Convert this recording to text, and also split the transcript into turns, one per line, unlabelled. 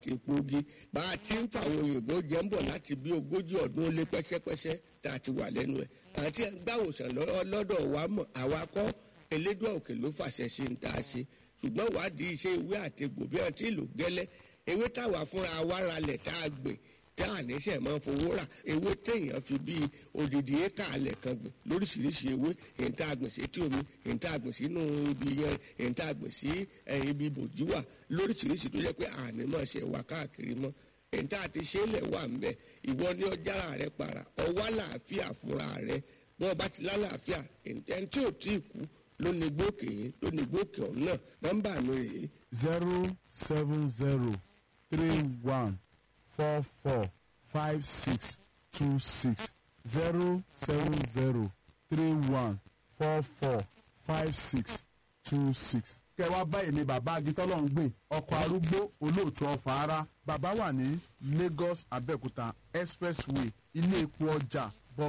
egbògi bá a ti ń fàwọn òyìnbó jẹ́ ń bọ̀ láti bí ogójì ọdún ó lé pẹ́sẹ́pẹ́sẹ́ tá a ti wà lẹ́nu ẹ̀ àti gbàwòsàn lọ́dọ̀ wa mọ̀ àwa kọ́ elédùn òkè ló fàṣẹ ṣe ń tá a ṣe ṣùgbọ́n wádìí iṣẹ́ ìwé àtegbò bí wọ́n ti lò gẹ́lẹ́ ewé táwa fúnra wa ralẹ̀ tá a gbìn tá a níṣẹ́ máa fowó rà ewé téèyàn fi bíi odidi éka alẹ̀ kan gbìn lóríṣiríṣi ewé èyí tá a gbìn sí etí omi èyí tá a gbìn sínú ibi yẹn èyí tá a gbìn sí ibi bòjú wà lóríṣiríṣi tó jẹ́ pé àní máa ṣe wà káàkiri mọ́ èyí tá a ti ṣe é lẹ̀ wà ń bẹ̀ ìwọ ní ọjàrà rẹ para ọwọ́ àlàáfíà fúnra rẹ wọn bá ti lálàáfíà ẹni tí ò tí ì kú ló ní gbókè yìí ló ní gbókè ọ̀hún náà nọ́mbà mi rèé.
zero seven zero three one four four five six two six zero seven zero three one four four five six two six. kẹwàá báyìí ni bàbá agitọ́lọ́ ń gbìn ọkọ̀ arúgbó olóòtú ọ̀fà ara bàbá wà ní Lagos Abẹ́òkúta expressway ilé epo ọjà